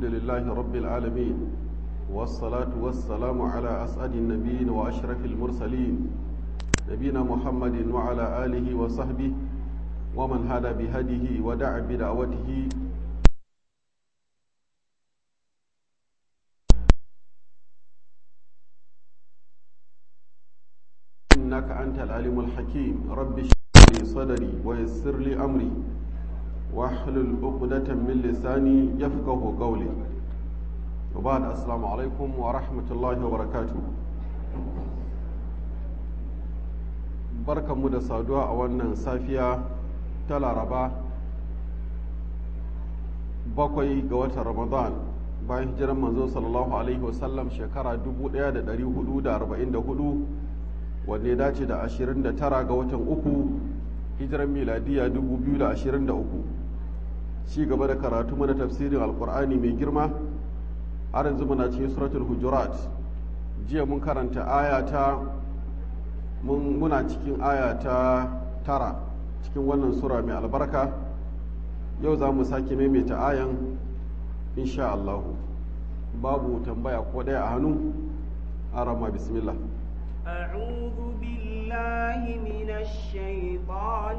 الحمد لله رب العالمين والصلاة والسلام على أسعد النبيين وأشرف المرسلين نبينا محمد وعلى آله وصحبه ومن هدى بهديه ودعا بدعوته إنك أنت العليم الحكيم رب اشرح لي صدري ويسر لي أمري واحلل عقدة من لساني يفقه قولي وبعد السلام عليكم ورحمة الله وبركاته barkanmu da saduwa a wannan safiya ta laraba bakwai ga watan ramadan bayan hijiran manzo sallallahu alaihi wasallam shekara 1444 wanne ya dace da 29 ga watan uku hijiran miladiya 2023 ci gaba da karatu mana tafsirin alkur'ani mai girma har yanzu muna cikin suratul hujurat jiya mun karanta aya ta muna cikin aya ta tara cikin wannan sura mai albarka yau za mu sake maimaita ayan insha Allah babu tambaya ko ɗaya a hannu arama bismillah أعوذ بالله من الشيطان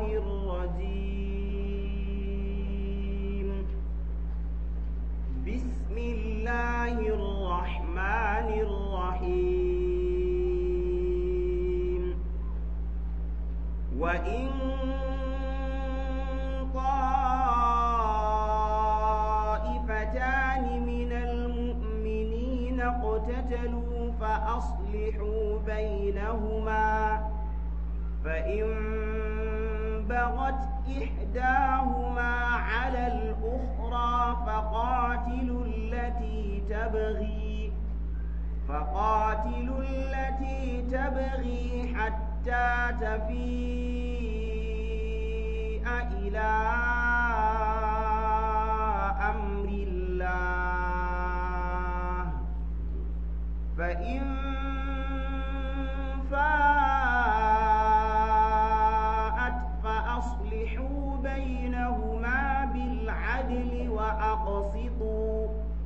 الرجيم بسم الله الرحمن الرحيم وإن طائفتان من المؤمنين اقتتلوا فأصلحوا بينهما فإن بغت إحداهما على الأخرى فقاتلوا التي تبغي فقاتلوا التي تبغي حتى تفيء إلى أمر الله فإن فاءت فأصلحوا بينهما بالعدل وأقسطوا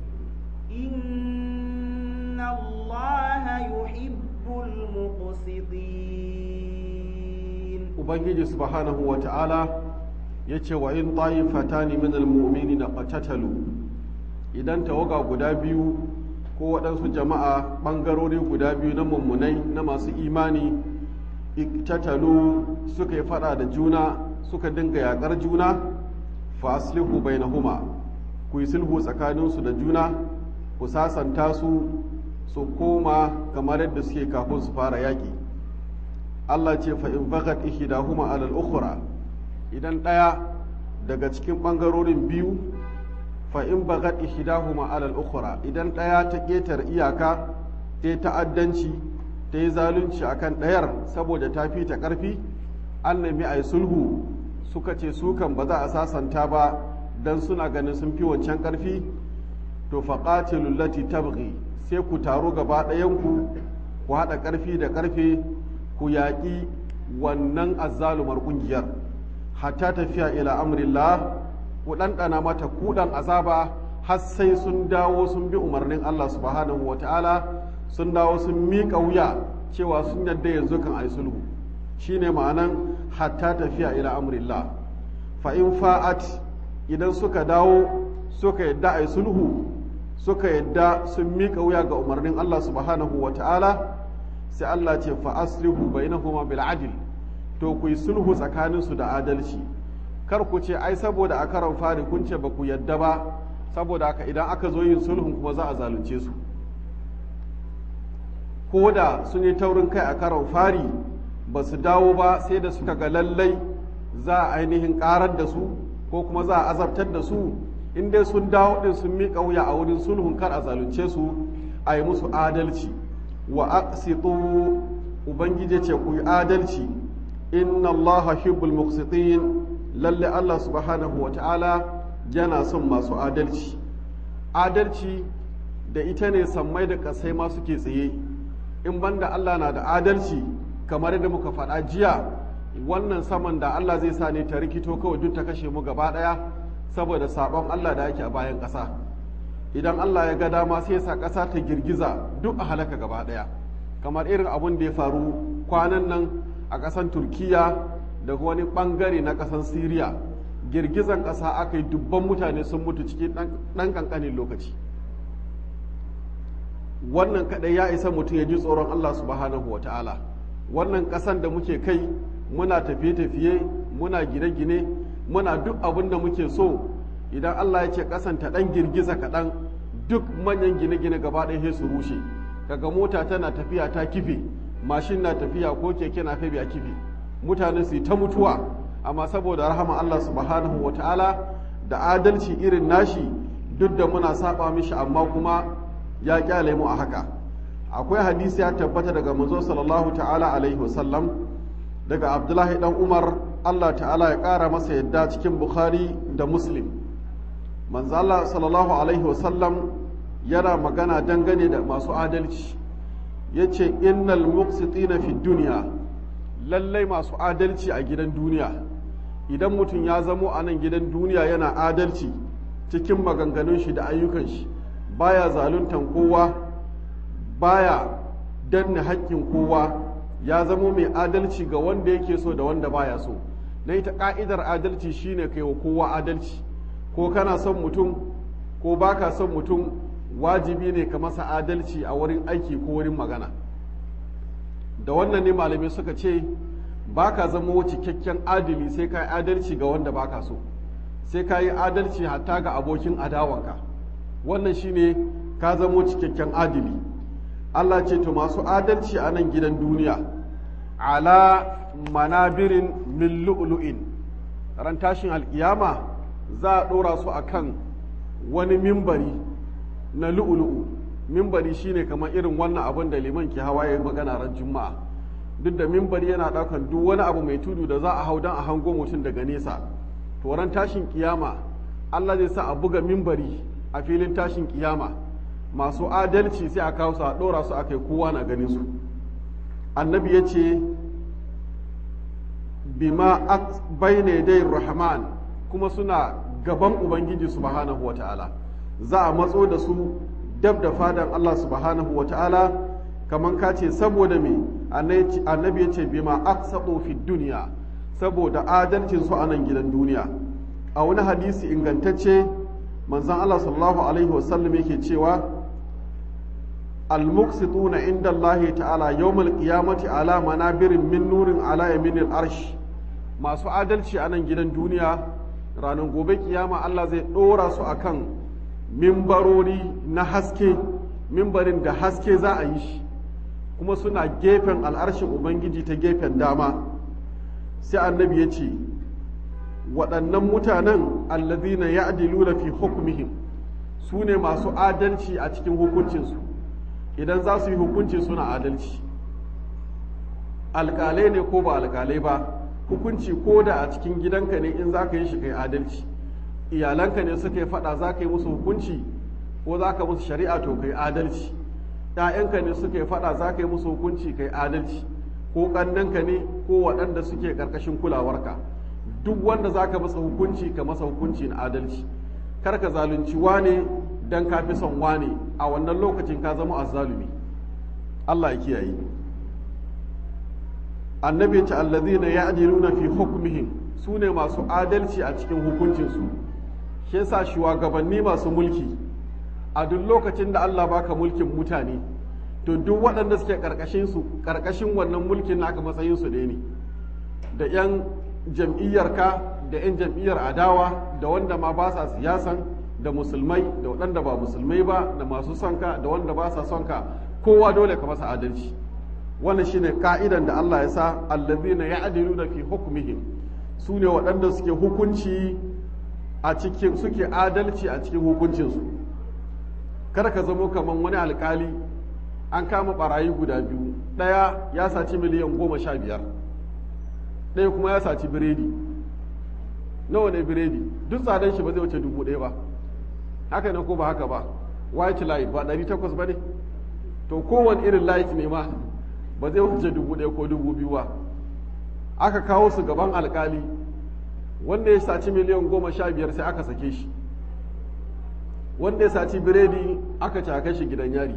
إن الله يحب المقسطين ubangiji subhanahu wa ta'ala ya ce wa in ta'ifatani min almu'minina qatatalu idan tawaga guda biyu ko waɗansu jama'a ɓangarori guda biyu na mummunai na masu imani iktatalu suka yi fada da juna suka dinga yaƙar juna fa aslihu bainahuma ku yi sulhu tsakaninsu da juna ku sasanta su su koma kamar yadda suke kafin su fara yaƙi Allah ce fa in bagat ihdahuma alal ukhra idan ɗaya daga cikin ɓangarorin biyu fa in bagat ihdahuma alal ukhra idan ɗaya ta ƙetar iyaka ta yi ta'addanci ta yi zalunci akan ɗayar saboda ta fi ta ƙarfi an nemi a yi sulhu suka ce su kan ba za a sasanta ba dan suna ganin sun fi wancan ƙarfi to faqatilul lati tabghi sai ku taru gaba ɗayanku ku haɗa ƙarfi da ƙarfe ku yaƙi wannan azzalumar ƙungiyar hatta tafiya ila amrillah ku ɗanɗana mata kuɗan azaba har sai sun dawo sun bi umarnin Allah subhanahu wa ta'ala sun dawo sun miƙa wuya cewa sun yadda yanzu kan ai sulhu shine ma'anan hatta tafiya ila amrillah fa in fa'at idan suka dawo suka yadda ai sulhu suka yadda sun miƙa wuya ga umarnin Allah subhanahu wa ta'ala sai Allah ce fa aslihu bainahuma bil adl to ku yi sulhu tsakaninsu da adalci kar ku ce ai saboda a karon fari kun ce ba ku yadda ba saboda haka idan aka zo yin sulhun kuma za a zalunce su ko da sun yi taurin kai a karon fari ba su dawo ba sai da suka ga lallai za a ainihin karar da su ko kuma za a azabtar da su in dai sun dawo din sun miƙa wuya a wurin sulhun kar a zalunce su a yi musu adalci wa aqsitu ubangiji ce ku yi adalci inna allaha hibbul muqsitin lalle Allah subhanahu wa ta'ala yana son masu adalci adalci da ita ne sammai da kasai ma suke tsaye in banda Allah na da adalci kamar yadda muka faɗa jiya wannan saman da Allah zai sa ne ta rikito kawai duk ta kashe mu gaba ɗaya saboda sabon Allah da ake a bayan ƙasa idan Allah ya ga dama sai ya sa ƙasa ta girgiza duk a halaka gaba ɗaya kamar irin abun da ya faru kwanan nan a ƙasan turkiya da wani ɓangare na ƙasan siriya girgizan ƙasa aka yi dubban mutane sun mutu cikin ɗan ƙanƙanin lokaci wannan kaɗai ya isa mutum ya ji tsoron Allah subhanahu wa ta'ala wannan ƙasan da muke kai muna tafiye-tafiye muna gine-gine muna duk abin da muke so idan Allah ya ce ƙasan ta ɗan girgiza kaɗan duk manyan gine-gine gaba ɗaya su rushe kaga mota tana tafiya ta kife mashin na tafiya ko keke na a kife mutane su yi ta mutuwa amma saboda rahama Allah subhanahu wa ta'ala da adalci irin nashi duk da muna saba mishi amma kuma ya kyale mu a haka akwai hadisi ya tabbata daga manzo sallallahu ta'ala alaihi wasallam daga abdullahi dan umar Allah ta'ala ya kara masa yadda cikin bukhari da muslim manzo Allah sallallahu alaihi wasallam yana magana dangane da masu adalci yace innal muqsitina fi dunya lallai masu adalci a gidan duniya idan mutum ya zamo a nan gidan duniya yana adalci cikin maganganun shi da ayyukan shi baya zaluntan kowa baya danne haƙƙin kowa ya zamo mai adalci ga wanda yake so da wanda baya so na ita ƙa'idar adalci shine kai wa kowa adalci ko kana son mutum ko baka son mutum wajibi ne ka masa adalci a wurin aiki ko wurin magana da wannan ne malamai suka ce ba ka zama cikakken adali sai ka yi adalci ga wanda baka so sai ka yi adalci hatta ga abokin adawanka wannan shine ka zamo cikakken adali Allah ce to masu adalci a nan gidan duniya ala manabirin min lu'lu'in ran tashin alkiyama za a ɗora su a kan wani mimbari na lu'lu'u mimbari shine kamar irin wannan abin da liman ke hawa ya magana ran juma'a duk da mimbari yana ɗaukan duk wani abu mai tudu da za a hau don a hango mutum daga nesa to ran tashin kiyama Allah zai sa a buga mimbari a filin tashin kiyama masu adalci sai a kawo su a ɗora su a kai kowa na ganin su annabi ya ce bima bayne dai rahman kuma suna gaban ubangiji subhanahu wa ta'ala za a matso da su dab da fadan Allah subhanahu wa ta'ala kamar ka ce saboda me annabi ya ce bima aqsatu fi duniya saboda adalcin su a nan gidan duniya a wani hadisi ingantacce manzon Allah sallallahu alaihi wasallam yake cewa al-muqsituna inda Allah ta'ala yawmal qiyamati ala manabirin min nurin ala yaminil arsh masu adalci a nan gidan duniya ranar gobe kiyama Allah zai ɗora su akan mimbarori na haske mimbarin da haske za a yi shi kuma suna gefen al'arshin ubangiji ta gefen dama sai annabi ya ce waɗannan mutanen allazina ya'diluna fi hukmihim su ne masu adalci a cikin hukuncinsu idan za su yi hukunci suna adalci alƙalai ne ko ba alƙalai ba hukunci ko da a cikin gidanka ne in za ka yi shi kai adalci iyalanka ne suka yi faɗa za ka yi musu hukunci ko za ka musu shari'a to kai adalci ‘ya'yanka ne suka yi faɗa za ka yi musu hukunci kai adalci ko ƙannanka ne ko waɗanda suke ƙarƙashin kulawarka duk wanda za ka masa hukunci ka masa hukunci na adalci kar ka zalunci wane dan ka fi son wane a wannan lokacin ka zama azzalumi Allah ya kiyaye annabi ya ce allazina ya'diluna fi hukmihim su ne masu adalci a cikin hukuncinsu shi yasa shugabanni masu mulki a duk lokacin da Allah baka mulkin mutane to duk waɗanda suke ƙarƙashin su ƙarƙashin wannan mulkin naka matsayin su ne da 'yan jam'iyyarka da 'yan jam'iyyar adawa da wanda ma ba sa siyasan da musulmai da waɗanda ba musulmai ba da masu son ka da wanda ba sa son ka kowa dole ka masa adalci wannan shine ka'idan da Allah ya sa allazina ya'diluna fi hukmihim su ne waɗanda suke hukunci a cikin suke adalci a cikin hukuncinsu kar ka zamo kamar wani alkali an kama barayi guda biyu ɗaya ya saci miliyan goma sha biyar ɗaya kuma ya saci biredi nawa ne biredi duk tsadan shi ba zai wuce dubu ɗaya ba haka ne ko ba haka ba white light ba ɗari takwas ba ne to kowane irin light ne ma ba zai wuce dubu ɗaya ko dubu biyu ba aka kawo su gaban alkali wanda ya saci miliyan goma sha biyar sai aka sake shi wanda ya saci biredi aka ci aka shi gidan yari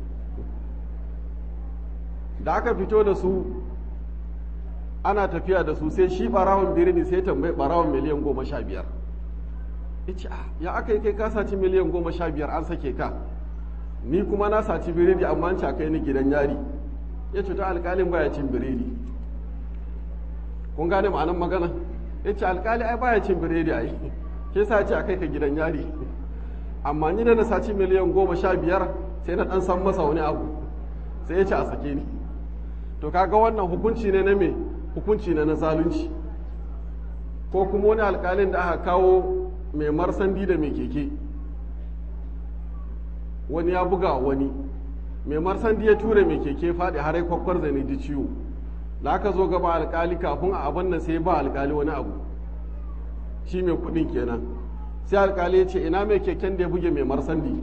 da aka fito da su ana tafiya da su sai shi barawon biredi sai tambayi barawon miliyan goma sha biyar ya aka yi kai ka saci miliyan goma sha biyar an sake ka ni kuma na saci biredi amma an kai ni gidan yari ya ce ta alkalin baya cin biredi kun gane ma'anan magana ya ce alkali ai baya cin biredi ai ke sa ce a kai ka gidan yari amma ni da na saci miliyan goma sha biyar sai na dan san masa wani abu sai ya ce a sake ni to kaga wannan hukunci ne na me hukunci ne na zalunci ko kuma wani alkalin da aka kawo mai marsandi da mai keke wani ya buga wani mai marsandi ya ture mai keke faɗi har kwakwar zane ji ciwo da aka zo gaba alkali kafin a abin nan sai ba alkali wani abu shi mai kuɗin kenan sai alkali ya ce ina mai keken da ya buge mai marsandi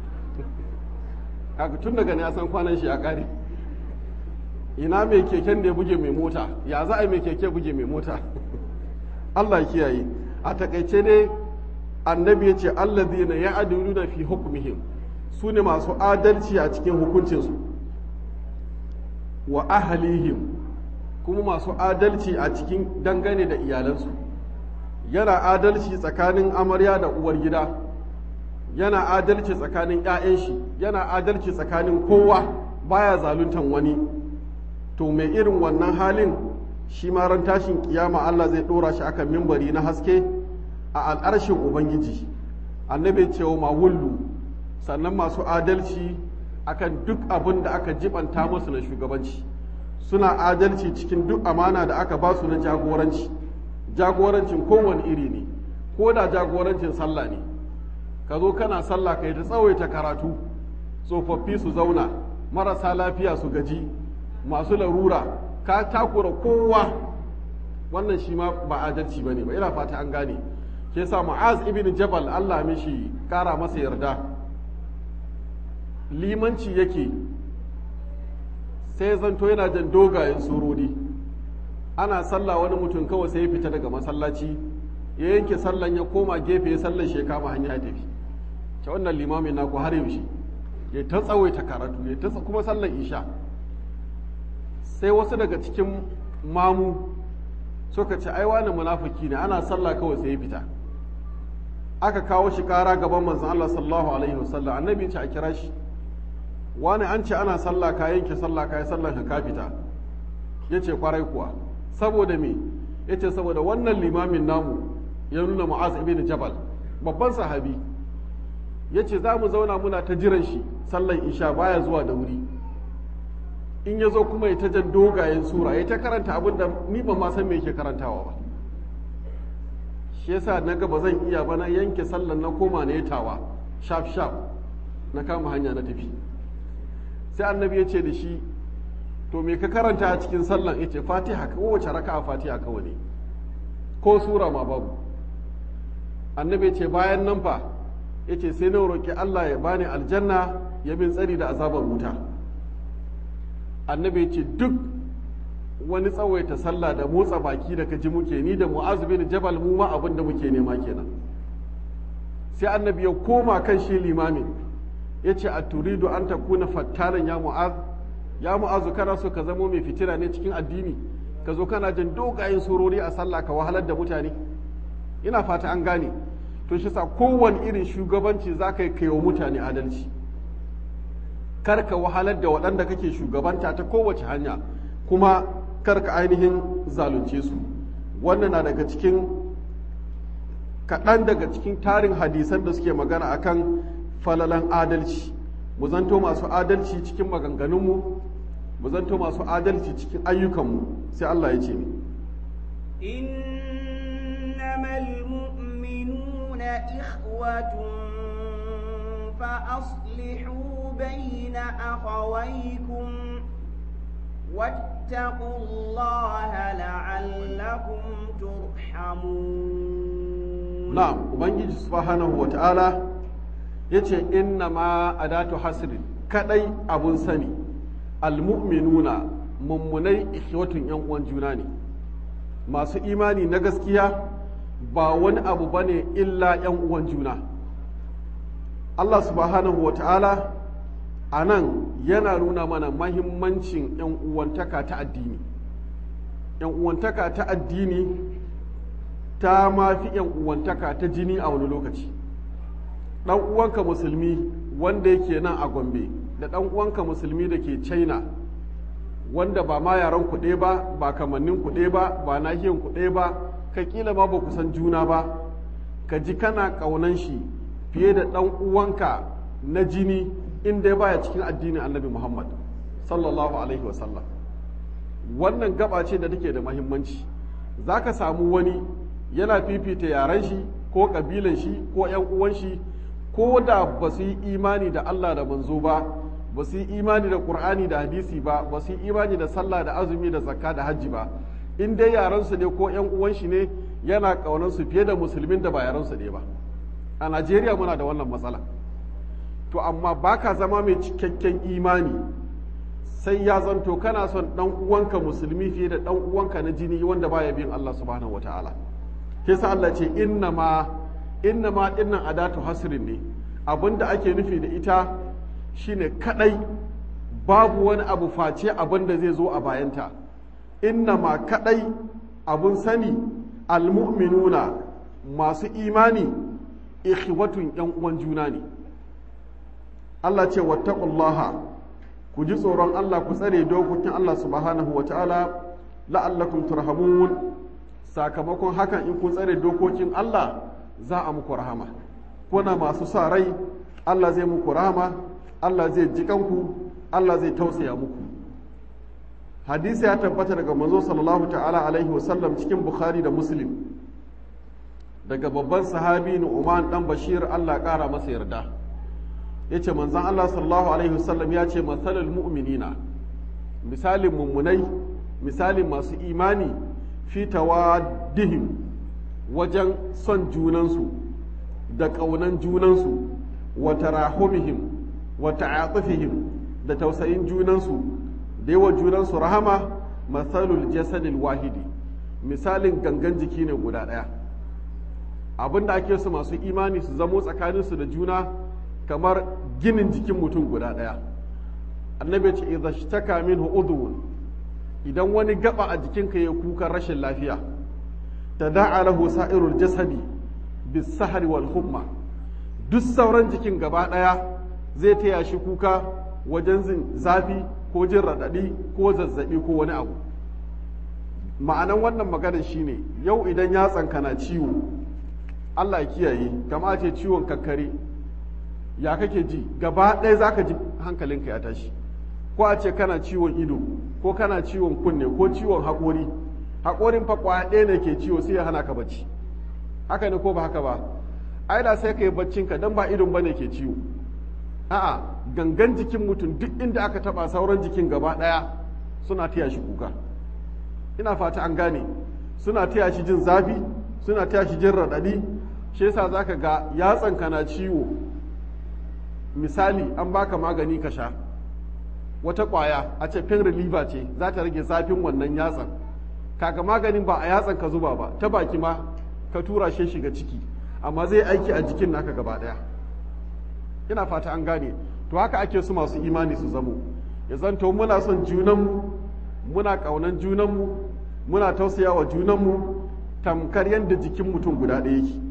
kaga tun daga ne ya san kwanan shi a kare ina mai keken da ya buge mai mota ya za a yi mai keke buge mai mota Allah ya kiyaye a takaice ne annabi ya ce allazina ya'diluna fi hukmihim su ne masu adalci a cikin hukuncinsu wa ahlihim kuma masu adalci a cikin dangane da iyalansu yana adalci tsakanin amarya da uwar gida yana adalci tsakanin 'ya'yan shi yana adalci tsakanin kowa baya zaluntan wani to mai irin wannan halin shi ma ran tashin kiyama Allah zai dora shi akan mimbari na haske a al'arshin ubangiji annabi cewa ma wullu sannan masu adalci akan duk abin da aka jibanta musu na shugabanci suna adalci cikin duk amana da aka ba su na jagoranci jagorancin kowane iri ne ko da jagorancin sallah ne ka zo kana sallah ka yi ta tsawaita karatu tsofaffi su zauna marasa lafiya su gaji masu larura ka takura kowa wannan shi ma ba adalci ba ne ba ina fata an gane ke sa mu'az ibn jabal allah mishi kara masa yarda limanci yake sai zanto yana jan dogayen surori ana sallah wani mutum kawai sai ya fita daga masallaci ya yanke sallan ya koma gefe ya sallan shi ya kama hanya ya tafi ta wannan limamin naku har yaushe ya ta tsawaita karatu ya ta kuma sallan isha sai wasu daga cikin mamu suka ce ai wani munafiki ne ana sallah kawai sai ya fita aka kawo shi kara gaban manzon Allah sallallahu alaihi wasallam annabi ce a kira shi wani an ce ana sallah ka yanke sallah ka yi sallah ka fita yace kwarai kuwa saboda me yace saboda wannan limamin namu ya nuna mu'az ibn jabal babban sahabi yace za mu zauna muna ta jiran shi sallan isha baya zuwa da wuri in ya zo kuma ya ta jan dogayen sura ya ta karanta abin da ni ba ma san me yake karantawa ba shi yasa na ga ba zan iya ba na yanke sallan na koma na tawa shaf shaf na kama hanya na tafi sai annabi ya ce da shi to me ka karanta a cikin sallan ya ce fatiha kowace raka fatiha kawai ne ko sura ma babu annabi ya ce bayan nan fa ya ce sai na roƙi allah ya bani aljanna ya bin tsari da azabar wuta annabi ya ce duk wani tsawaita sallah da motsa baki da kaji muke ni da mu'azu bin jabal mu ma abin da muke nema kenan sai annabi ya koma kan shi limamin ya ce a turidu an ta kuna fattanan ya mu'az ya mu'azu kana so ka zamo mai fitina ne cikin addini ka zo kana jin dogayen surori a sallah ka wahalar da mutane ina fata an gane to shi sa kowane irin shugabanci za ka yi kai wa mutane adalci kar ka wahalar da waɗanda kake shugabanta ta kowace hanya kuma kar ka ainihin zalunce su wannan na daga cikin kaɗan daga cikin tarin hadisan da suke magana akan falalan adalci mu zanto masu adalci cikin maganganunmu mu zanto masu adalci cikin ayyukanmu sai Allah ya ce ni innamal mu'minuna ikhwatun fa aslihu bayna akhawaykum واتقوا الله لعلكم ترحمون نعم ubangiji subhanahu wa ta'ala yace inna ma adatu hasrin kadai abun sani almu'minuna mummunai ikhwatun yan uwan juna ne masu imani na gaskiya ba wani abu bane illa yan uwan juna Allah subhanahu wa ta'ala a nan yana nuna mana mahimmancin 'yan uwantaka ta addini 'yan uwantaka ta addini ta mafi 'yan uwantaka ta jini a wani lokaci ɗan uwanka musulmi wanda yake nan a gombe da ɗan uwanka musulmi da ke china wanda ba ma yaran kuɗe ba ba kamannin kuɗe ba ba nahiyan kuɗe ba ka kila ma ba ku san juna ba ka ji kana ƙaunan shi fiye da ɗan uwanka na jini in dai baya cikin addinin annabi muhammad sallallahu alaihi wasallam wannan gaba ce da take da mahimmanci za ka samu wani yana fifita yaren shi ko ƙabilan shi ko 'yan uwan shi ko da ba su yi imani da allah da manzo ba ba su yi imani da ƙur'ani da hadisi ba ba su yi imani da sallah da azumi da zakka da hajji ba in dai yaran su ne ko 'yan uwan shi ne yana ƙaunar su fiye da musulmin da ba yaran su ne ba a najeriya muna da wannan matsala to amma baka zama mai cikakken imani sai ya zanto kana son dan uwanka musulmi fiye da dan uwanka na jini wanda baya bin Allah subhanahu wataala ke sa Allah ce inna ma inna ma dinnan adatu hasrin ne abinda ake nufi da ita shine kadai babu wani abu face abin da zai zo a bayanta inna ma kadai abun sani almu'minuna masu imani ikhwatun yan uwan juna ne Allah ce wattaqullaha ku ji tsoron Allah ku tsare dokokin Allah subhanahu wa ta'ala la'allakum turhamun sakamakon hakan in kun tsare dokokin Allah za a muku rahama kuna masu sa rai Allah zai muku rahama Allah zai ji kanku Allah zai tausaya muku hadisi ya tabbata daga manzo sallallahu ta'ala alaihi wasallam cikin bukhari da muslim daga babban sahabi Nu'man dan Bashir Allah ƙara masa yarda yace manzon Allah sallallahu alaihi wasallam ya ce masalul mu'minina misalin mummunai misalin masu imani fi tawaddihim wajen son junansu da ƙaunan junansu wa tarahumihim wa ta'atufihim da tausayin junansu da yawa junansu rahama masalul jasadil wahidi misalin gangan jiki ne guda ɗaya abin da ake su masu imani su zamo tsakaninsu da juna kamar ginin jikin mutum guda ɗaya annabi ce idza shtaka minhu udhun idan wani gaba a jikinka ya kuka rashin lafiya tada'a lahu sa'irul jasadi bis sahri wal humma duk sauran jikin gaba ɗaya zai taya shi kuka wajen zin zafi ko jin raɗaɗi ko zazzaɓi ko wani abu ma'anan wannan maganar shine yau idan yatsanka na ciwo Allah ya kiyaye kama ce ciwon kakkare ya kake ji gaba ɗaya za ka ji hankalinka ya tashi ko a ce kana ciwon ido ko kana ciwon kunne ko ciwon haƙori haƙorin fa ƙwaya ɗaya ne ke ciwo sai ya hana ka bacci haka ne ko ba haka ba ai da sai ka yi baccinka don ba idon bane ke ciwo a'a gangan jikin mutum duk inda aka taɓa sauran jikin gaba ɗaya suna taya shi kuka ina fata an gane suna taya shi jin zafi suna taya shi jin raɗaɗi shi yasa zaka ga yatsanka na ciwo misali an baka magani ka sha wata ƙwaya a ce pain reliever ce za ta rage zafin wannan yatsan kaga maganin ba a yatsan ka zuba ba ta baki ma ka tura shi shiga ciki amma zai aiki a jikin naka gaba ɗaya ina fata an gane to haka ake su masu imani su zamo ya zanto muna son junanmu muna ƙaunan junanmu muna tausaya wa junanmu tamkar yadda jikin mutum guda ɗaya yake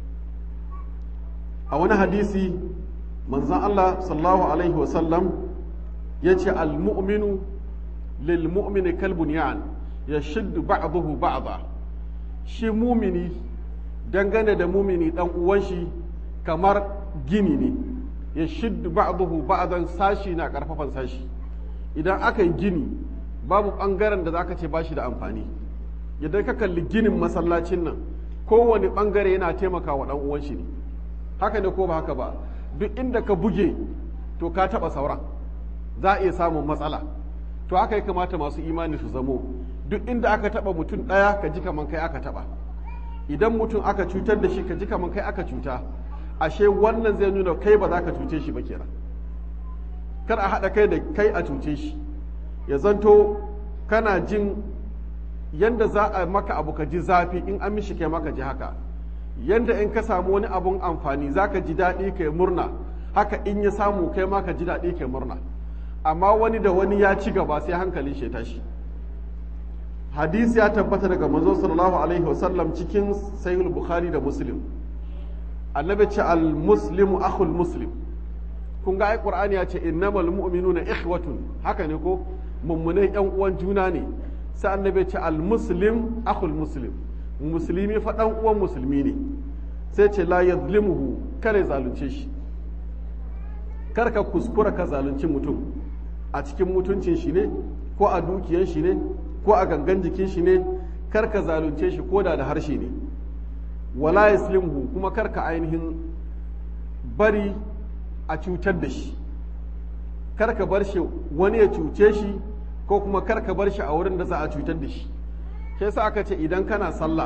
a wani hadisi manzan Allah sallallahu alaihi wasallam ya ce al-mu'minu lil mu'mini kalbun ya'an ya shiddu ba'dahu ba'da shi mumini dangane da mumini dan uwan shi kamar gini ne ya shiddu ba'dahu ba'dan sashi na karfafan sashi idan aka yi gini babu bangaren da zaka ce bashi da amfani idan ka kalli ginin masallacin nan kowane bangare yana taimaka wa dan uwan shi ne haka ne ko ba haka ba duk inda ka buge to ka taba sauran za a iya samun matsala to haka ya kamata masu imani su zamo duk inda aka taba mutum ɗaya ka ji kaman kai aka taba idan mutum aka cutar da shi ka ji kaman kai aka cuta ashe wannan zai nuna kai ba za ka cuce shi ba kenan kar a haɗa kai da kai a cuce shi ya zanto kana jin yanda za a maka abu ka ji zafi in an mishi kai maka ji haka yanda in ka samu wani abun amfani za ka ji daɗi ka yi murna haka in ya samu kai ma ka ji daɗi kai murna amma wani da wani ya ci gaba sai hankalin shi ya tashi hadisi ya tabbata daga manzo sallallahu alaihi wasallam cikin sahih bukhari da muslim annabi ce al muslimu akhul muslim kun ga ai qur'ani ya ce innamal mu'minuna ikhwatun haka ne ko mummunai yan uwan juna ne sai annabi ce al muslim akhul muslim musulmi fa dan uwan musulmi ne sai ce la yadhlimuhu kare zalunce shi kar ka kuskura ka zalunci mutum a cikin mutuncin shi ne ko a dukiyan shi ne ko a gangan jikin shi ne kar ka zalunce shi ko da da harshe ne wala yaslimhu kuma kar ka ainihin bari a cutar da shi kar ka bar shi wani ya cuce shi ko kuma kar ka bar shi a wurin da za a cutar da shi ke sa aka ce idan kana sallah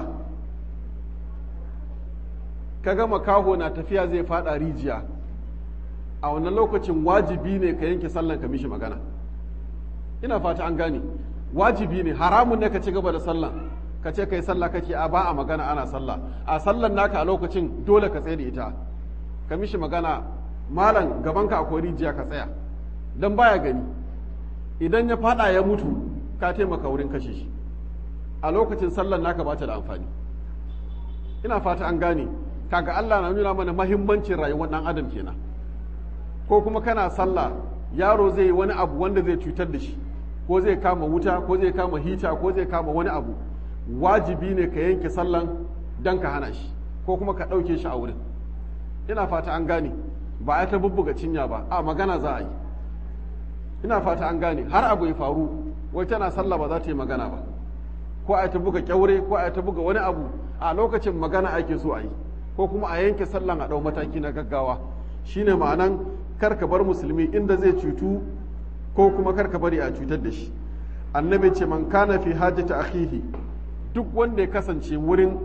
ka ga makaho na tafiya zai fada rijiya a wannan lokacin wajibi ne ka yanke sallan ka mishi magana ina fata an gane wajibi ne haramun ne ka ci gaba da sallan ka ce kai sallah kake a ba a magana ana sallah a sallan naka a lokacin dole ka tsaye da ita ka mishi magana malam gabanka akwai rijiya ka tsaya dan baya gani idan ya fada ya mutu ka taimaka wurin kashe shi a lokacin sallan naka ba ta da amfani ina fata an gane kaga Allah na nuna mana mahimmancin rayuwar dan adam kenan ko kuma kana sallah yaro zai yi wani abu wanda zai cutar da shi ko zai kama wuta ko zai kama hita ko zai kama wani abu wajibi ne ka yanke sallan dan ka hana shi ko kuma ka ɗauke shi a wurin ina fata an gane ba a ta bubbuga cinya ba a magana za a yi ina fata an gane har abu ya faru wai tana sallah ba za ta yi magana ba ko a ta buga kyaure ko a ta buga wani abu a lokacin magana ake so a yi ko kuma a yanke sallan a ɗau mataki na gaggawa shine ma'anan kar ka bar musulmi inda zai cutu ko kuma kar ka bari a cutar da shi annabi ce man kana fi hajjata akhihi duk wanda ya kasance wurin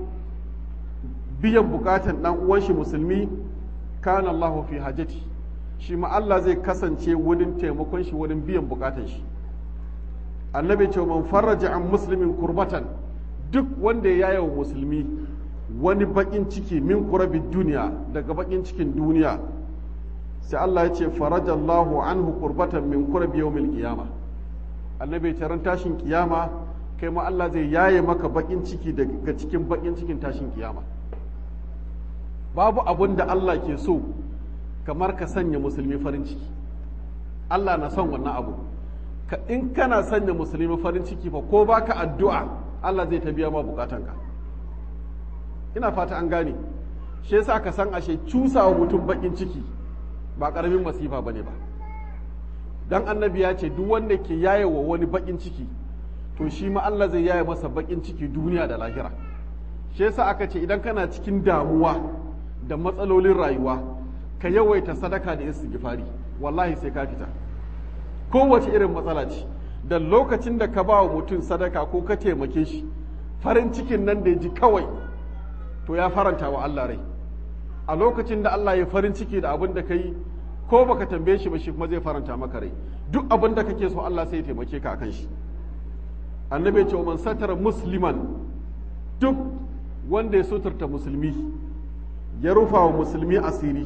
biyan bukatan dan uwan shi musulmi kana Allah fi hajjati shi ma Allah zai kasance wurin taimakon shi wurin biyan bukatan shi annabi ce man farraja an muslimin kurbatan duk wanda ya yaye wa musulmi wani bakin ciki min kurabin duniya daga bakin cikin duniya sai Allah ya ce farajallahu anhu kurbatan min kurabi yawmil qiyama annabi ce ran tashin kiyama kai ma Allah zai yaye maka bakin ciki daga cikin bakin cikin tashin kiyama babu abun da Allah ke so kamar ka sanya musulmi farin ciki Allah na son wannan abu ka in kana sanya musulmi farin ciki fa ko baka addu'a Allah zai ta biya ma bukatanka ina fata an gane shi yasa ka san ashe cusawa mutum bakin ciki ba karamin masifa bane ba dan annabi ya ce duk wanda ke yaye wa wani bakin ciki to shi ma Allah zai yaye masa bakin ciki duniya da lahira shi yasa aka ce idan kana cikin damuwa da matsalolin rayuwa ka yawaita sadaka da istighfari wallahi sai ka fita kowace irin matsala ce da lokacin da ka ba wa mutum sadaka ko ka taimake shi farin cikin nan da ya ji kawai to ya faranta wa Allah rai a lokacin da Allah ya farin ciki da abin da ka yi ko baka tambaye shi ba shi kuma zai faranta maka rai duk abin da kake so Allah sai ya taimake ka akan shi annabi ce man satara musliman duk wanda ya suturta musulmi ya rufa wa musulmi asiri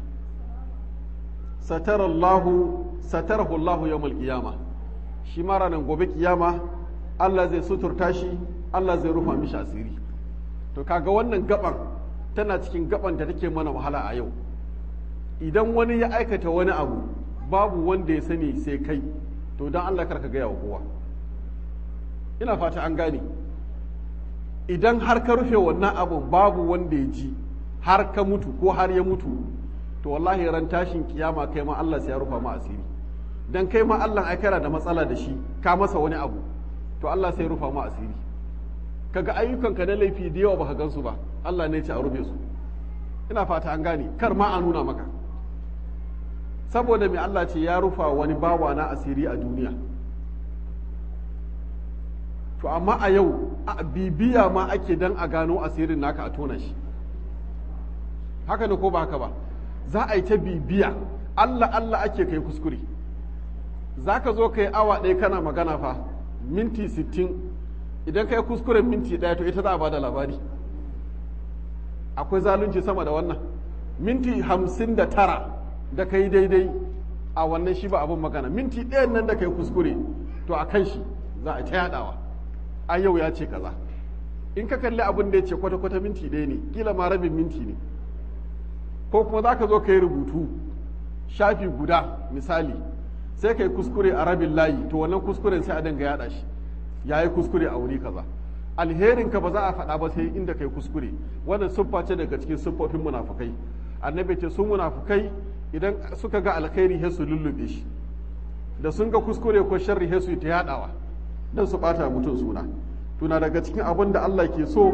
satara Allahu satarahu Allahu yawmal qiyama shi ma ranar gobe kiyama Allah zai suturta shi Allah zai rufa mishi asiri to kaga wannan gaban tana cikin gaban da take mana wahala a yau idan wani ya aikata wani abu babu wanda ya sani sai kai to don Allah karka gaya wa kowa ina fata an gane idan har ka rufe wannan abun babu wanda ya ji har ka mutu ko har ya mutu to wallahi ran tashin kiyama kai ma Allah sai ya rufa ma asiri dan kai ma Allah ai kana da matsala da shi ka masa wani abu to Allah sai ya rufa ma asiri kaga ayyukanka na laifi da yawa baka gansu ba Allah ne ya ce a rufe su ina fata an gane kar ma a nuna maka saboda mai Allah ce ya rufa wani bawa na asiri a duniya to amma a yau a bibiya ma ake dan a gano asirin naka a tona shi haka ne ko ba haka ba za a yi ta bibiya Allah Allah ake kai kuskure za ka zo ka yi awa ɗaya kana magana fa minti sittin idan ka yi kuskuren minti ɗaya to ita za a ba da labari akwai zalunci sama da wannan minti hamsin da tara da kai daidai a wannan shi ba abin magana minti ɗayan nan da kai kuskure to a kan shi za a ta yaɗawa a yau ya ce kaza in ka kalli abin da ya ce kwata-kwata minti ɗaya ne kila ma rabin minti ne ko kuma za ka zo ka yi rubutu shafi guda misali sai ka yi kuskure a rabin layi to wannan kuskuren sai a dinga yaɗa shi ya yi kuskure a wuri kaza alherin ka ba za a faɗa ba sai inda kai kuskure wannan siffa ce daga cikin siffofin munafukai annabi ce sun munafukai idan suka ga alkhairi sai su lullube shi da sun ga kuskure ko sharri sai su ta yadawa dan su bata mutum suna tuna daga cikin abin da Allah ke so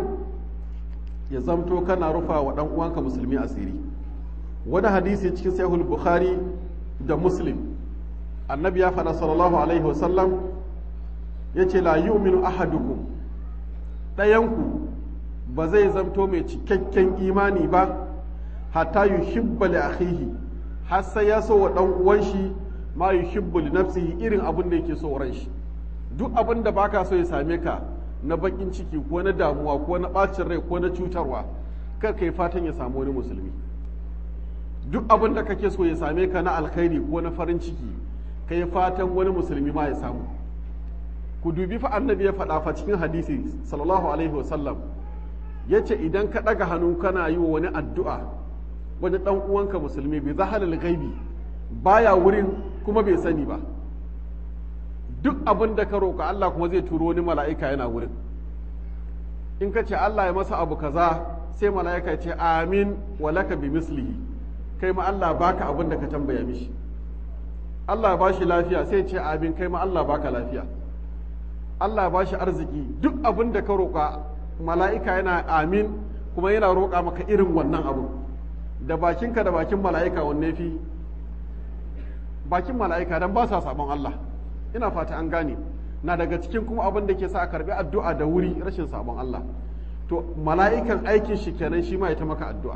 ya zamto kana rufa wa dan uwanka musulmi asiri wani hadisi cikin sahih bukhari da muslim annabi ya faɗa sallallahu alaihi wasallam yace la yu'minu ahadukum ɗayanku ba zai zamto mai cikakken imani ba hatta yuhibba li akhihi har sai ya so wa dan uwan shi ma yuhibbu li nafsihi irin abin da yake so ran shi duk abin da baka so ya same ka na bakin ciki ko na damuwa ko na bacin rai ko na cutarwa kar kai fatan ya samu wani musulmi duk abin da kake so ya same ka na alkhairi ko na farin ciki kai fatan wani musulmi ma ya samu ku dubi fa annabi ya faɗa fa cikin hadisi sallallahu alaihi wasallam ya ce idan ka ɗaga hannu kana yi wa wani addu'a wani ɗan uwanka musulmi bai zahalal gaibi baya wurin kuma bai sani ba duk abin da ka roƙa Allah kuma zai turo wani mala'ika yana wurin in ka ce Allah ya masa abu kaza sai mala'ika ya ce amin walaka bi mislihi kai ma Allah baka abin da ka tambaya mishi Allah ba shi lafiya sai ce amin kai ma Allah baka lafiya Allah ba shi arziki duk abin da ka roƙa mala'ika yana amin kuma yana roƙa maka irin wannan abu da bakinka da bakin mala'ika wanne fi bakin mala'ika don ba sa sabon Allah ina fata an gane na daga cikin kuma abin da ke sa a karbi addu'a da wuri rashin sabon Allah to mala'ikan aikin shi kenan shi ma ya ta maka addu'a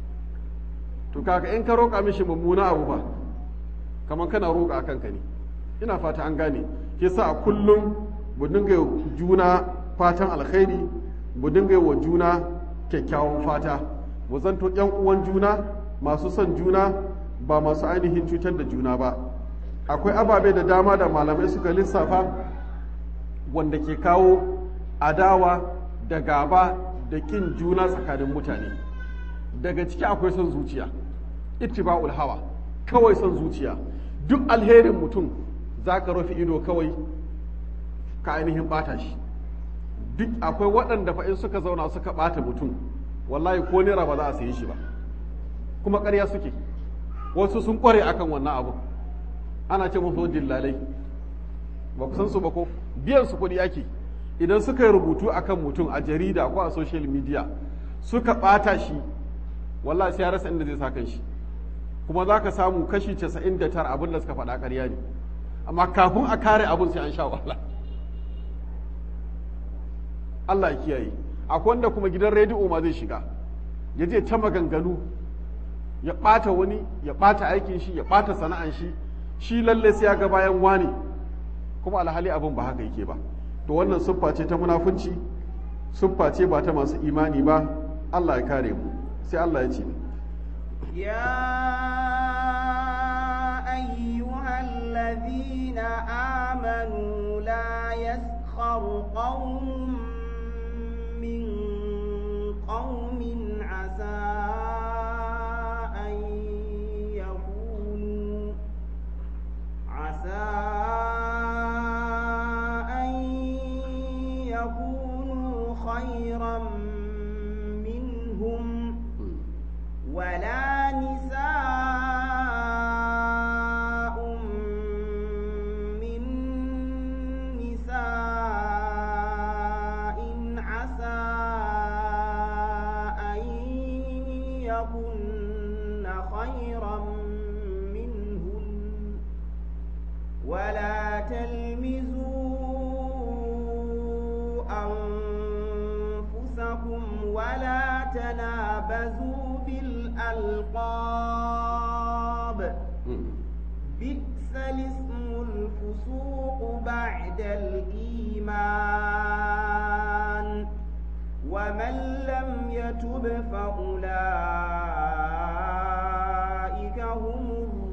to kaka in ka roƙa mishi mummuna abu ba kamar kana roƙa kanka ne ina fata an gane ke sa a kullum mu dinga juna fatan alkhairi mu dinga wa juna kyakkyawan fata mu zanto yan uwan juna masu son juna ba masu ainihin cutar da juna ba akwai ababe da dama da malamai suka lissafa wanda ke kawo adawa da gaba da kin juna tsakanin mutane daga ciki akwai son zuciya ittiba'ul hawa kawai son zuciya duk alherin mutum za ka rufe ido kawai ka ainihin bata shi duk akwai waɗanda fa in suka zauna suka bata mutum wallahi ko naira ba za a sayi shi ba kuma ƙarya suke wasu sun ƙware akan wannan abu ana ce musu dillalai ba ku san su ba ko biyan su kuɗi ake idan suka yi rubutu akan mutum a jarida ko a social media suka ɓata shi wallahi sai ya rasa inda zai sa kan shi kuma za ka samu kashi 99 abin da suka faɗa ƙarya ne amma kafin a kare abin sai an sha wahala Allah ya kiyaye akwai wanda kuma gidan rediyo ma zai shiga ya je ta maganganu ya ɓata wani ya ɓata aikin shi ya ɓata sana'an shi shi lalle sai ya ga bayan wani kuma alhali abin ba haka yake ba to wannan siffa ce ta munafunci siffa ce ba ta masu imani ba Allah ya kare mu sai Allah ya ce يا أيها الذين آمنوا لا يسخر قوم من قوم عسى أن يكونوا عسى أن يكونوا خيرا منهم ولا نساء من نساء عسى أن يكن خيرا منهن ولا تلمزوا أنفسكم ولا تنابزوا بالألقاب بئس الاسم الفسوق بعد الإيمان ومن لم يتب فأولئك هم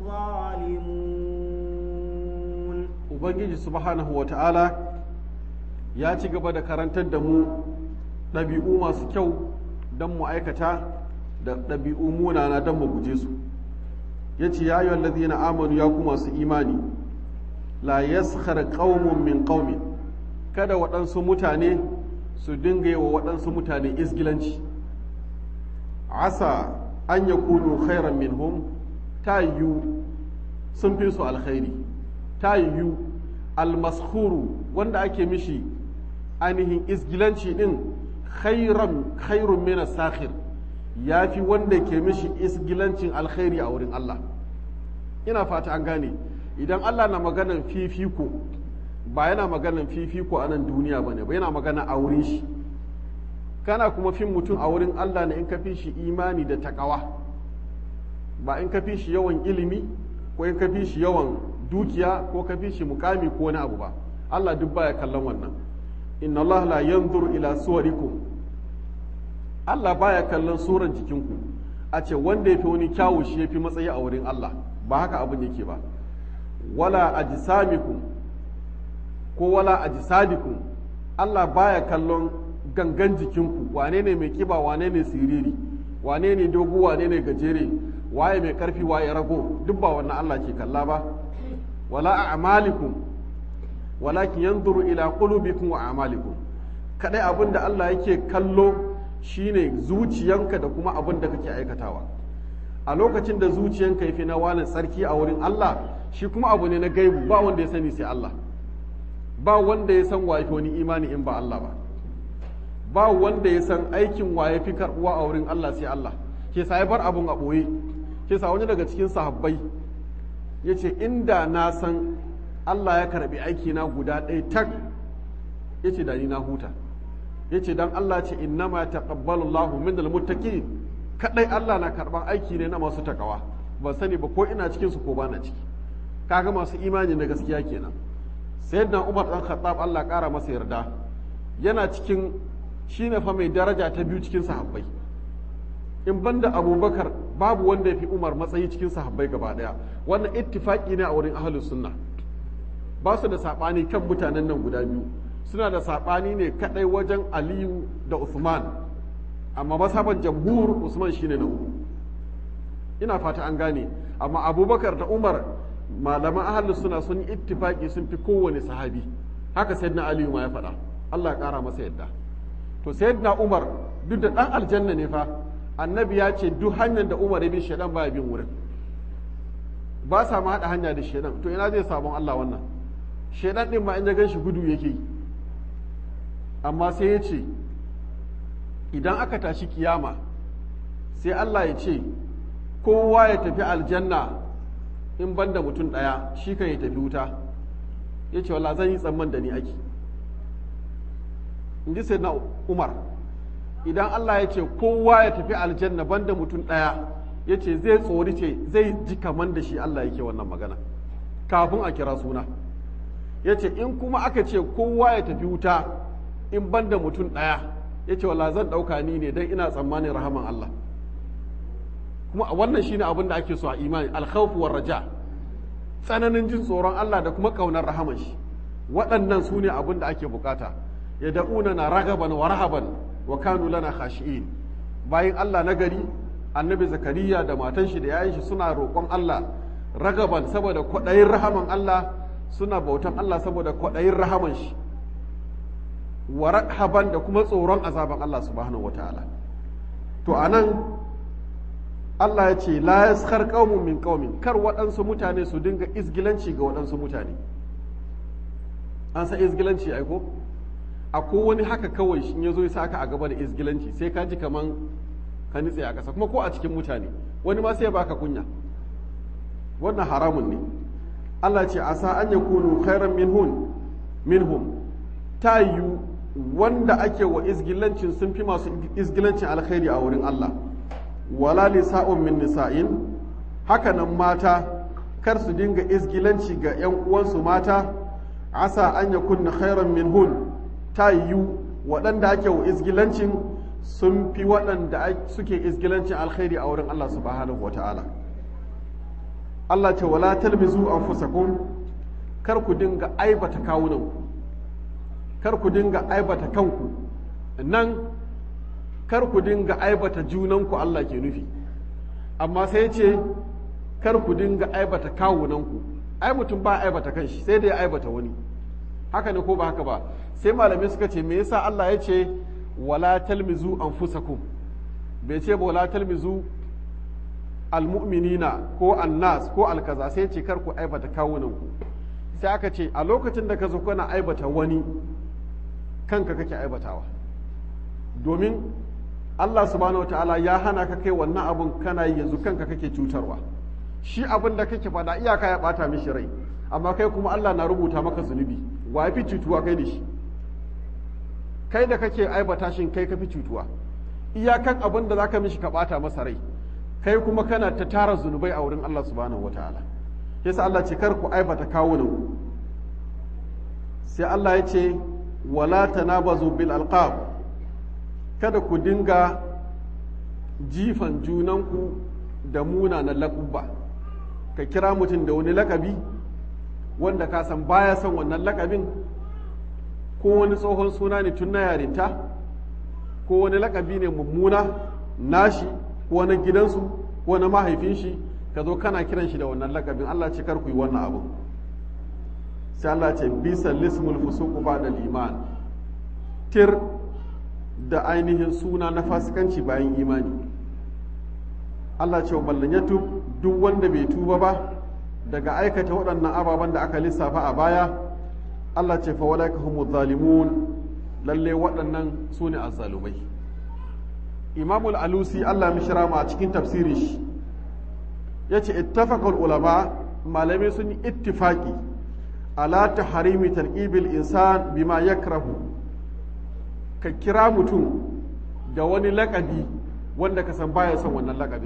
ubangiji subhanahu wa ta'ala ya ci gaba da karantar da mu ɗabi'u masu kyau don mu aikata da ɗabi'u munana don mu guje su ya ce ya yi ladina amanu ya ku masu imani la yaskhar qaumun min qaumin kada waɗansu mutane su dinga yi wa waɗansu mutane isgilanci asa an ya kunu khairan minhum ta yiwu sun fi su alkhairi ta yiwu almaskuru wanda ake mishi ainihin isgilanci din khairan khairun mina sakhir ya fi wanda ke mishi isgilancin alkhairi a wurin Allah ina fata an gane idan Allah na maganan fifiko ba yana maganan fifiko a nan duniya ba ne ba yana magana a wurin shi kana kuma fin mutum a wurin Allah ne in ka fi shi imani da takawa ba in ka fi shi yawan ilimi ko in ka fi shi yawan dukiya ko ka fi shi mukami ko wani abu ba Allah duk baya kallon wannan inna Allah la yanzuru ila suwarikum Allah baya kallon suran jikinku a ce wanda ya fi wani kyawu shi ya fi matsayi a wurin Allah ba haka abin yake ba wala ajsamikum ko wala ajsadikum Allah baya kallon gangan jikinku wane ne mai kiba wane ne siriri wane ne dogo wane ne gajere waye mai karfi waye rago duk ba wannan Allah ke kalla ba wala a'malikum walakin yanzuru ila qulubikum wa a'malikum kadai abin da Allah yake kallo shine zuciyanka da kuma abin da kake aikatawa a lokacin da zuciyanka yafi na wani tsarki a wurin Allah shi kuma abu ne na gaibu ba wanda ya sani sai Allah ba wanda ya san waye wani imani in ba Allah ba ba wanda ya san aikin waye fi karbuwa a wurin Allah sai Allah ke sa ya bar abun a ɓoye ke sa wani daga cikin sahabbai ya ce inda na san Allah ya karbi aiki na guda ɗaya tak ya ce da ni na huta ya ce don Allah ce innama taqabbalu Allahu min almuttaqin kadai Allah na karban aiki ne na masu takawa ban sani ba ko ina cikin su ko ba na ciki kaga masu imani na gaskiya kenan sayyidina Umar dan Khattab Allah kara masa yarda yana cikin shine fa mai daraja ta biyu cikin sahabbai in banda Abubakar babu wanda ya fi Umar matsayi cikin sahabbai gaba daya wannan ittifaki ne a wurin ahlus sunna ba su da sabani kan mutanen nan guda biyu suna da sabani ne kadai wajen Aliyu da Uthman amma masaban jamhur Usman shine na uku ina fata an gane amma Abubakar da Umar malaman ahalus suna sun yi ittifaki sun fi kowane sahabi haka sayyidina aliyu ma ya faɗa Allah ya ƙara masa yadda to sayyidina umar duk da ɗan aljanna ne fa annabi ya ce duk hanyar da umar ya bi shaidan baya bin wurin ba sa ma haɗa hanya da shaidan to ina zai sabon Allah wannan shaidan ɗin ma in ya gan shi gudu yake yi amma sai ya ce idan aka tashi kiyama sai Allah ya ce kowa ya tafi aljanna in ban da mutum ɗaya shi kan ya tafi wuta ya ce wala zan yi tsamman da ni ake in ji sai na umar idan Allah ya ce kowa ya tafi aljanna ban da mutum ɗaya ya ce zai tsori ce zai ji kaman da shi Allah yake wannan magana kafin a kira suna ya ce in kuma aka ce kowa ya tafi wuta in ban da mutum ɗaya ya ce wala zan ɗauka ni ne don ina tsammanin rahaman Allah kuma wannan shine abin da ake so a imani alkhawfu war raja tsananin jin tsoron Allah da kuma kaunar rahaman shi waɗannan su ne abin da ake bukata ya da'una na ragaban wa rahaban wa kanu lana khashi'in bayan Allah na gari annabi zakariya da matan shi da yayin shi suna roƙon Allah ragaban saboda kwaɗayin rahaman Allah suna bautan Allah saboda kwaɗayin rahaman shi wa rahaban da kuma tsoron azaban Allah subhanahu wataala to anan Allah ya ce la yaskar qaumun min qaumin kar waɗansu mutane su dinga izgilanci ga waɗansu mutane an san izgilanci ai ko akwai wani haka kawai shi ya zo ya saka a gaba da izgilanci sai ka ji kaman ka nitse a ƙasa kuma ko a cikin mutane wani ma sai ya baka kunya wannan haramun ne Allah ce asa an yakunu khairan minhum minhum ta yiwu wanda ake wa izgilancin sun fi masu izgilancin alkhairi a wurin Allah wala nisa'un min nisa'in hakanan mata kar su dinga izgilanci ga 'yan uwansu mata asa an ya kunna khairan min hun ta yiwu waɗanda ake wa izgilancin sun fi waɗanda suke izgilancin alkhairi a wurin Allah subhanahu wa ta'ala Allah ce wala talmizu anfusakum kar ku dinga aibata kawunanku kar ku dinga aibata kanku nan kar ku dinga aibata junanku Allah ke nufi amma sai ce kar ku dinga aibata kawunanku ai mutum ba aibata kanshi sai dai aibata wani haka ne ko ba haka ba sai malamai suka ce me yasa Allah ya ce wala talmizu anfusakum bai ce ba wala talmizu almu'minina ko annas ko alkaza sai ce kar ku aibata kawunanku sai aka ce a lokacin da ka zo kana aibata wani kanka kake aibatawa domin Allah subhanahu ta'ala ya hana ka kai wannan abun kana yi yanzu kanka kake cutarwa shi abin da kake fada iyaka ya bata mishi rai amma kai kuma Allah na rubuta maka zunubi wa fi cutuwa kai da shi kai da kake aibata shin kai ka fi cutuwa iyakan abin da zaka mishi ka bata masa rai kai kuma kana ta tara zunubai a wurin Allah subhanahu wataala yasa Allah ce kar ku aibata kawunan sai Allah ya ce wala tanabazu bil alqab kada ku dinga jifan junanku da munanan laƙubba ka kira mutum da wani lakabi wanda ka san baya son wannan lakabin ko wani tsohon suna ne tun na yarinta ko wani lakabi ne mummuna nashi ko na gidansu ko na mahaifin shi ka zo kana kiran shi da wannan lakabin Allah ce kar ku yi wannan abu sai Allah ce bisa lismul fusuqu ba'da iman tir da ainihin suna na fasikanci bayan imani Allah ce wa ballanyatu duk wanda bai tuba ba daga aikata waɗannan ababen da aka lissafa a baya Allah ce fa walaika humu zalimun lalle waɗannan su ne azzalumai imamul alusi Allah mishira ma a cikin tafsirin shi ya ce ittafaqal ulama malamai sun yi ittifaqi ala taharimi tarqibil insan bima yakrahu ka kira mutum da wani lakabi wanda ka san baya son wannan lakabin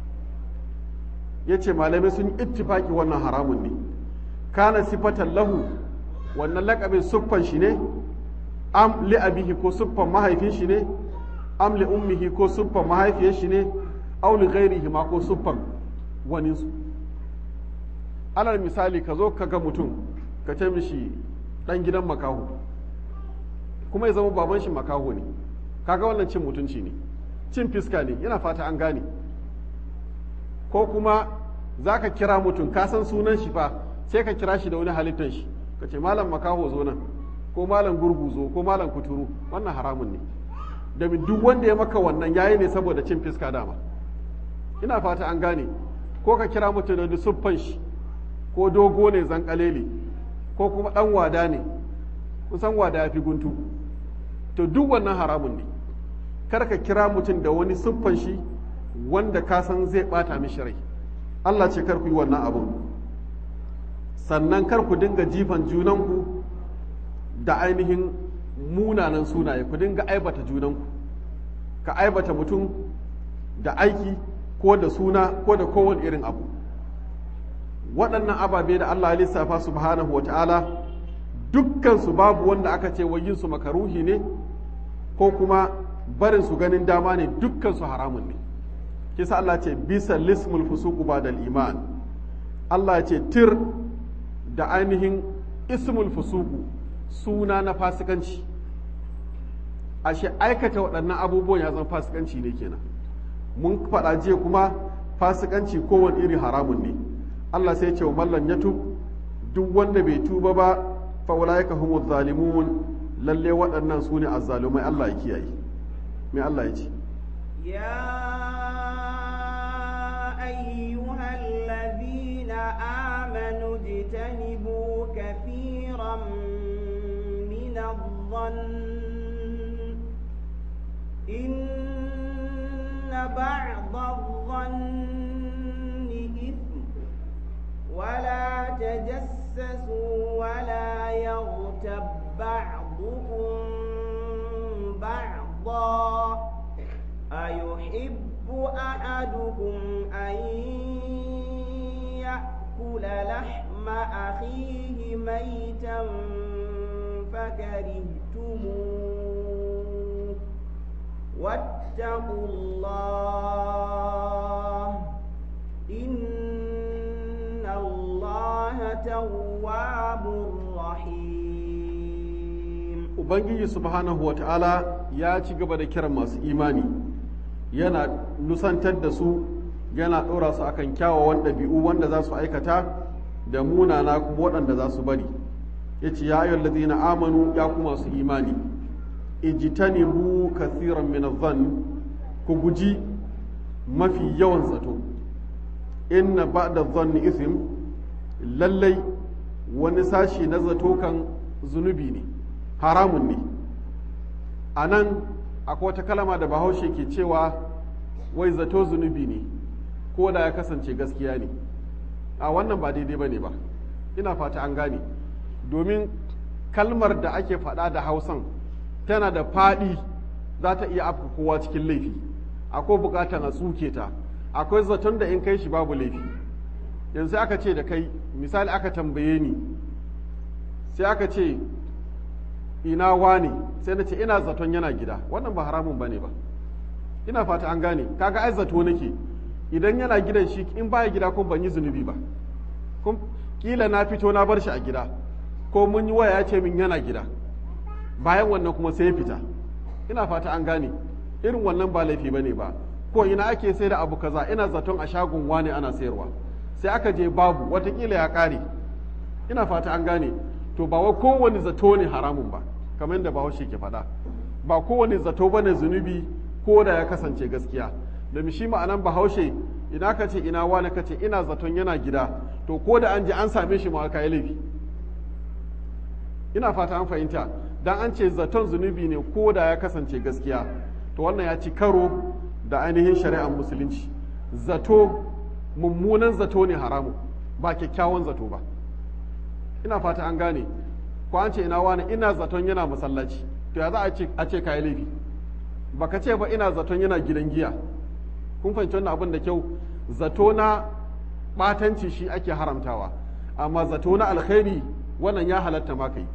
ya ce malamai sun ittifaki wannan haramun ne kana sifatan lahu wannan lakabin siffan shi ne am li abihi ko siffan mahaifin shi ne am li ummihi ko siffan mahaifiyar shi ne aw li ghairihi ma ko siffan wani su alal misali ka zo ka ga mutum ka ce mishi dan gidan makaho kuma ya zama baban shi makaho ne kaga wannan cin mutunci ne cin fiska ne yana fata an gane ko kuma za ka kira mutum ka san sunan shi fa sai ka kira shi da wani halittar shi ka ce malam makaho zo nan ko malam gurgu zo ko malam kuturu wannan haramun ne domin duk wanda ya maka wannan yayi ne saboda cin fiska dama ina fata an gane ko ka kira mutum da siffan shi ko dogo ne zankalele ko kuma dan wada ne kusan wada ya fi guntu to duk wannan haramun ne kar ka kira mutum da wani siffan shi wanda ka san zai bata mishi rai Allah ce kar ku yi wannan abun sannan kar ku dinga jifan junanku da ainihin munanan sunaye ku dinga aibata junanku ka aibata mutum da aiki ko da suna ko da kowane irin abu waɗannan ababe da Allah ya lissafa subhanahu wa ta'ala dukkansu babu wanda aka ce yin su makaruhi ne ko kuma barin su ganin dama ne dukkansu haramun ne kisa Allah ce bisa lismul fusuqu ba'dal iman Allah ce tir da ainihin ismul fusuqu suna na fasikanci ashe aikata waɗannan abubuwan ya zama fasikanci ne kenan mun faɗa jiya kuma fasikanci kowane iri haramun ne Allah sai ce wa mallan ya duk wanda bai tuba ba fa ulaika humuz zalimun lalle waɗannan su ne azzalumai Allah ya kiyaye me Allah ya ce يا أيها الذين آمنوا اجتنبوا كثيرا من الظن إن بعض الظن إثم ولا تجسسوا ولا يغتب بعضكم بعضا أيحب أحدكم أن يأكل لحم أخيه ميتا فكرهتموه واتقوا الله إن الله لتواب رحيم ubangiji subhanahu wa ta'ala ya ci gaba da kiran masu imani yana nusantar da su yana ɗora su akan kyawawan ɗabi'u wanda za su aikata da munana kuma waɗanda za su bari ya ce ya ayyar ladina amanu ya kuma su imani ijtanibu kathiran min adh ku guji mafi yawan zato inna ba'da dhanni ithm lallai wani sashi na zato kan zunubi ne haramun ne a nan akwai wata kalama da bahaushe ke cewa wai zato zunubi ne ko da ya kasance gaskiya ne a wannan ba daidai ba ne ba ina fata an gane domin kalmar da ake faɗa da hausan tana da faɗi za ta iya afka kowa cikin laifi akwai bukatar a tsuke ta akwai zaton da in kai shi babu laifi yanzu aka ce da kai misali aka tambaye ni sai aka ce ina wane sai na ce ina zaton yana gida wannan ba haramun bane ba ina fata an gane kaga ai zato nake idan yana gidan shi in baya gida kun ban yi zunubi ba kun kila na fito na bar shi a gida ko mun yi waya ya ce min yana gida bayan wannan kuma sai ya fita ina fata an gane irin wannan ba laifi bane ba ko ina ake sai da abu kaza ina zaton a shagon wane ana sayarwa sai aka je babu watakila ya kare ina fata an gane to ba wai kowane zato ne haramun ba kamar yadda bahaushe ke faɗa ba kowane zato ba ne zunubi ko da ya kasance gaskiya da shi ma'anan bahaushe ina ka ce ina wani ka ce ina zaton yana gida to ko da an je an same shi ma ka yi laifi ina fata an fahimta dan an ce zaton zunubi ne ko da ya kasance gaskiya to wannan ya ci karo da ainihin shari'ar musulunci zato mummunan zato ne haramu ba kyakkyawan zato ba ina fata an gane ko an ce ina wani ina zaton yana masallaci to ya za a ce ka yi laifi baka ce ba ina zaton yana gidan giya kun fahimci wannan abin da kyau zato na batanci shi ake haramtawa amma zato na alkhairi wannan ya halatta ma kai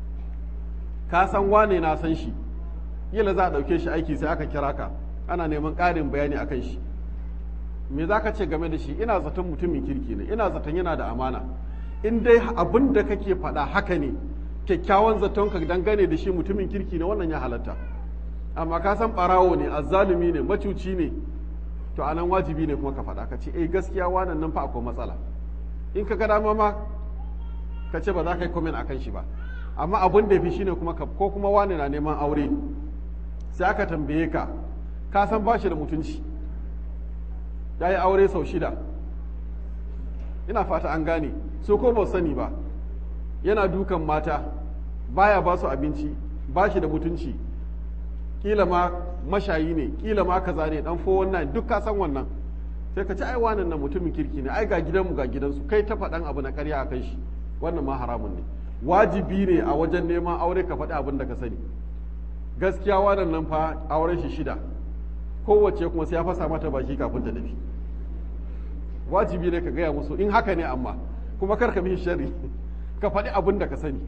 ka san wane na san shi yila za a ɗauke shi aiki sai aka kira ka ana neman ƙarin bayani a kan shi me za ka ce game da shi ina zaton mutumin kirki ne ina zaton yana da amana in dai abin da kake faɗa haka ne kyakkyawan zaton ka dangane da shi mutumin kirki ne wannan ya halatta amma ka san ɓarawo ne azzalumi ne macuci ne to anan wajibi ne kuma ka faɗa ka ce eh gaskiya wannan nan fa akwai matsala in ka ga dama ma ka ce ba za ka yi komen akan shi ba amma abin da fi shine kuma ko kuma wani na neman aure sai aka tambaye ka ka san ba shi da mutunci ya yi aure sau shida ina fata an gane so ko ba sani ba yana dukan mata baya ba su abinci ba shi da mutunci kila ma mashayi ne kila ma kaza ne dan fo wannan duk ka san wannan sai ka ci ai wannan nan mutumin kirki ne ai ga gidanmu ga gidansu kai ta faɗan abu na ƙarya a kan shi wannan ma haramun ne wajibi ne a wajen neman aure ka faɗi abin da ka sani gaskiya wannan nan fa auren shi shida kowace kuma sai ya fasa mata baki kafin ta tafi wajibi ne ka gaya musu in haka ne amma kuma kar ka mishi sharri ka faɗi abin da ka sani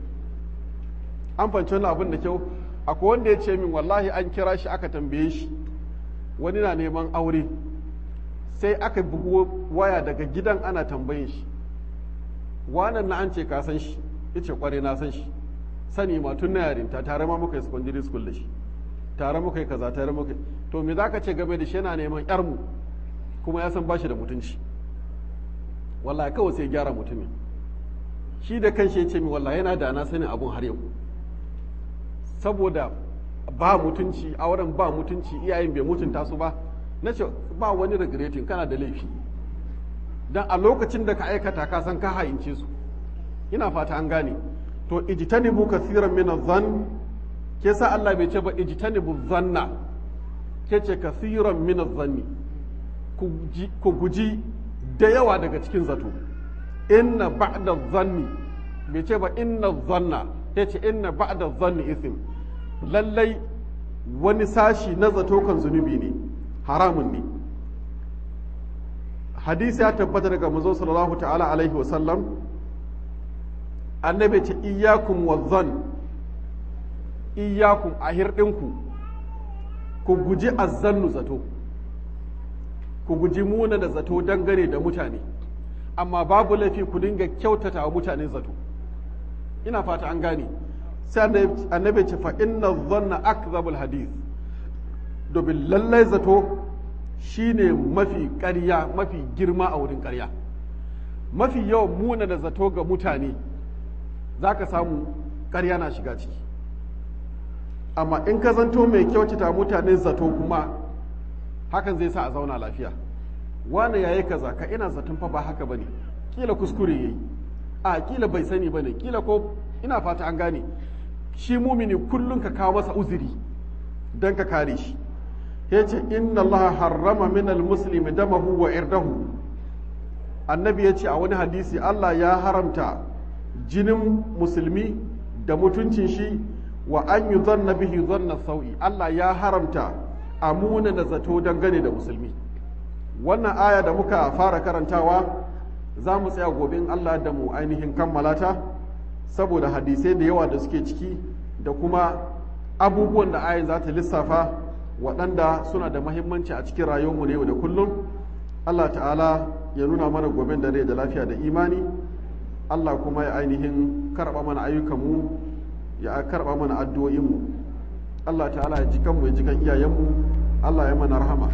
an fanci wannan abin da kyau akwai wanda ya ce min wallahi an kira shi aka tambaye shi wani na neman aure sai aka bugu waya daga gidan ana tambayin shi wanan na an ce ka san shi yace kware na san shi sani ma tun na yarinta tare ma muka yi secondary school da shi tare muka yi kaza tare muka to me zaka ce game da shi yana neman yar mu kuma ya san bashi da mutunci wallahi kawai sai gyara mutumin shi da kanshi ya ce mi wallahi yana da na sanin abun har yau saboda ba mutunci auren ba mutunci iyayen bai mutunta su ba na ce ba wani regretting kana da laifi dan a lokacin da ka aikata ka san ka hayince su ina fata an gane to ijtanibu kathiran min adh-dhann ke sa Allah bai ce ba ijtanibu dhanna ke ce kathiran min adh-dhanni ku guji da yawa daga cikin zato inna ba'da dhanni bai ce ba inna dhanna ke ce inna ba'da dhanni ithm lallai wani sashi na zato kan zunubi ne haramun ne hadisi ya tabbata daga manzo sallallahu ta'ala alaihi wa sallam annabi ce iyyakum wazzan iyyakum a hirɗinku ku guji azzannu zato ku guji muna da zato dangane da mutane amma babu laifi ku dinga kyautata wa mutane zato ina fata an gane sai annabi ce fa inna dhanna akdhabul hadith domin lallai zato shine mafi ƙarya mafi girma a wurin ƙarya mafi yawan muna da zato ga mutane za ka samu ƙarya na shiga ciki amma in ka zanto mai kyautata mutane zato kuma hakan zai sa a zauna lafiya wane yayi kaza ka ina zaton fa ba haka bane kila kuskure yayi a kila bai sani bane kila ko ina fata an gane shi mumini kullum ka kawo masa uzuri don ka kare shi ya ce inna allaha harrama min almuslimi damahu wa irdahu annabi ya ce a wani hadisi allah ya haramta jinin musulmi da mutuncin shi wa an yi zanna bihi zanna sau'i allah ya haramta a da zato dangane da musulmi wannan aya da muka fara karantawa za mu tsaya gobe in allah da mu ainihin kammala ta saboda hadisai da yawa da suke ciki da kuma abubuwan da ayin za ta lissafa waɗanda suna da mahimmanci a cikin rayuwarmu na yau da kullum Allah ta'ala ya nuna mana goben da rai da lafiya da imani Allah kuma ya ainihin karɓa mana ayyukanmu ya karɓa mana addu'o'inmu Allah ta'ala ya ji kanmu ya ji kan iyayenmu Allah ya mana rahama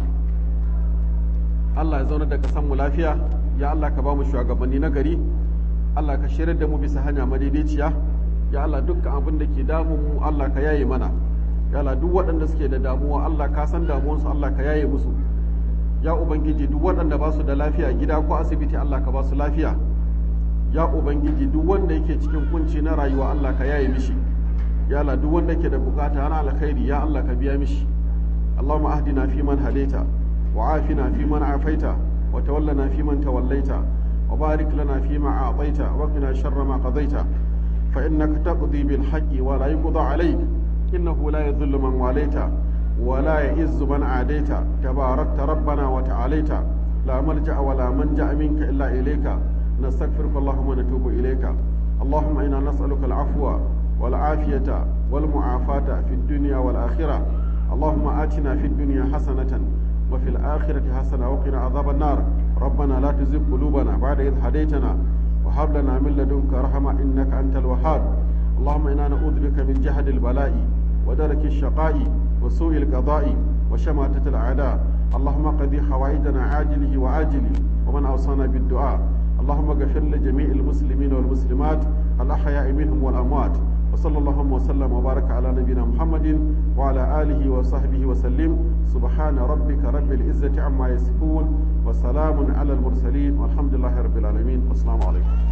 Allah ya zauna da ƙasanmu lafiya ya Allah ka ba mu shugabanni na gari Allah ka shirar da mu bisa hanya madaidaiciya ya Allah dukkan abin da ke damun mu Allah ka yaye mana ya Allah duk waɗanda suke da damuwa Allah ka san damuwansu Allah ka yaye musu ya ubangiji duk waɗanda ba su da lafiya gida ko asibiti Allah ka ba su lafiya ya ubangiji duk wanda yake cikin kunci na rayuwa Allah ka yaye mishi ya Allah duk wanda yake da bukata ana alkhairi ya Allah ka biya mishi Allahumma ahdina fi man hadaita wa afina fi man afaita wa tawallana fi man tawallaita wa barik lana fi ma a'taita wa qina sharra ma qadaita fa innaka taqdi bil haqqi wa la yuqda alayk innahu la yadhillu man walaita wa la ya'izzu man adaita tabarakta rabbana wa ta'alaita la malja'a wa la manja minka illa ilayka nastaghfiruka allahumma wa natubu ilayka اللهم إنا نسألك العفو والعافية والمعافاة في الدنيا والآخرة اللهم آتنا في الدنيا حسنة وفي الآخرة حسنة وقنا عذاب النار ربنا لا تزغ قلوبنا بعد إذ هديتنا وهب لنا من لدنك رحمة إنك أنت الوهاب اللهم إنا نعوذ بك من جهد البلاء ودرك الشقاء وسوء القضاء وشماتة الأعداء اللهم قضي حوائجنا عاجله وآجله ومن أوصانا بالدعاء اللهم اغفر لجميع المسلمين والمسلمات الأحياء منهم والأموات وصلى اللهم وسلم وبارك على نبينا محمد وعلى آله وصحبه وسلم سبحان ربك رب العزة عما يصفون وسلام على المرسلين والحمد لله رب العالمين والسلام عليكم